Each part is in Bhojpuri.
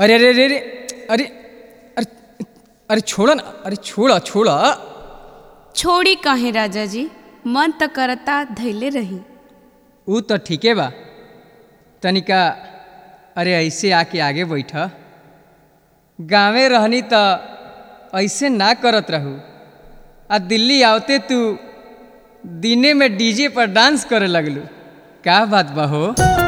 अरे अरे अरे अरे अरे अरे अरे छोड़ा ना अरे छोड़ा छोड़ा छोड़ी काहे राजा जी मन त करता धैले रही ऊ तो ठीके बा तनिका अरे ऐसे आके आगे बैठ गाँवे रहनी त ऐसे ना करत रहू आ दिल्ली आवते तू दिने में डीजे पर डांस करे लगलू का बात बा हो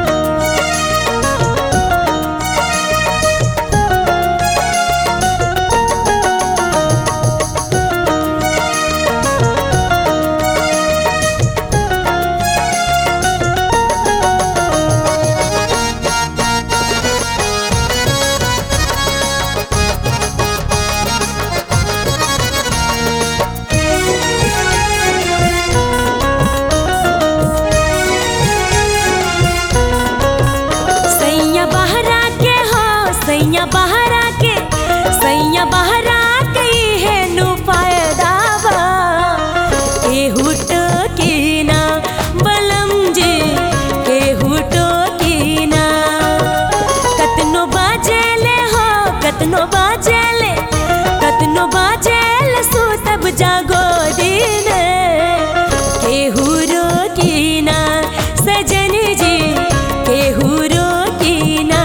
सैया बहरा के हो सैया बहरा के सैया बहरा के है नु फायदा बा केहू टोकीना बलम जी केहू टोकीना कतनो बाजेले हो कतनो बाजेले कतनो बाजेले सुतब जागो दिन केहू रोकीना सजन जी केहू रोकीना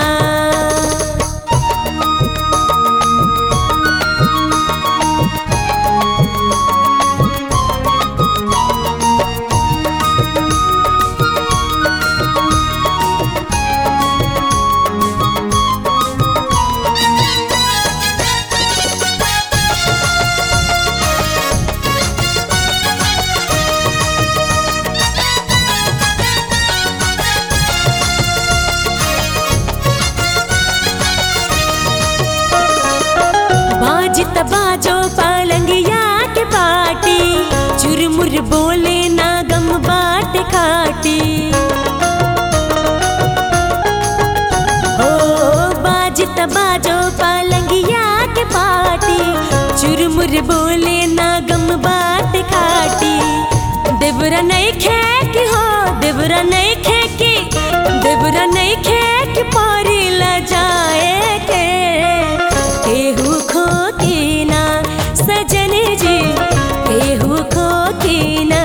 बाजत बाजो पालंगिया के पाटी चुरमुर बोले ना गम बाट खाटी ओ बाजत बाजो पालंगिया के पाटी चुरमुर बोले ना गम बाट खाटी देवरा नहीं खेकी हो देवरा नहीं खेकी देवरा नहीं खेकी पारी ल जाए के केहू खो ना सजन जी केहू खो ना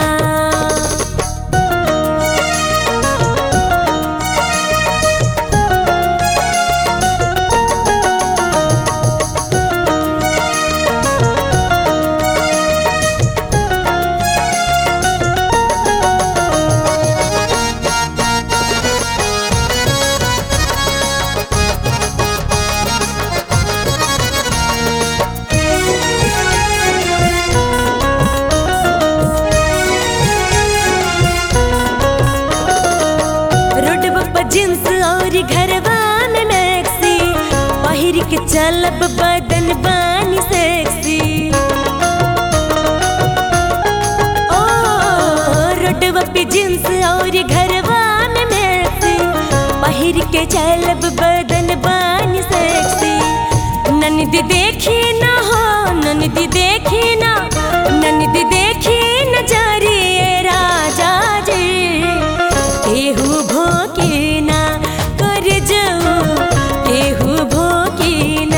रोडवा पर जींस और घरवा में मैक्सी पहिर के चलब बदन बानी सेक्सी ओ रोडवा पे जींस और घरवा में मैक्सी पहिर के चलब बदन बानी सेक्सी ननदी देखी ना हो ननदी देखी ना ननदी देखी न जरिए राजा जी केहू भोकीना कर जाऊ केहू भोकीना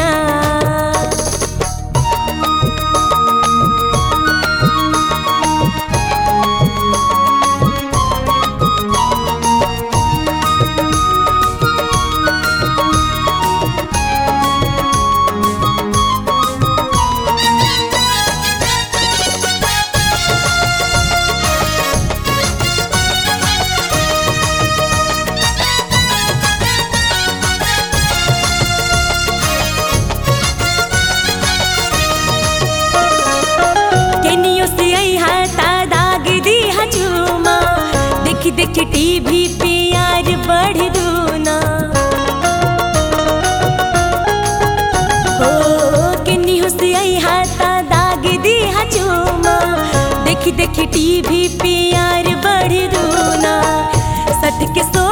केनियो से आई हाथा दाग दी हजूमा देखी देखी टीवी पे यार बढ़ दूना ओ केनियो से आई हाथा दाग दी हजूमा देखी देखी टीवी पे यार बढ़ दूना सट के सो